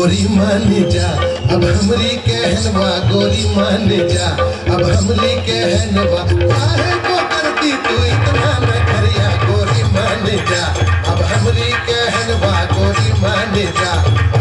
गोरी मान जा अब हमरी कहनवा गोरी मान जा अब हमरी कहनवा काहे को करती तू इतना न करिया गोरी मान जा अब हमरी कहनवा गोरी मान जा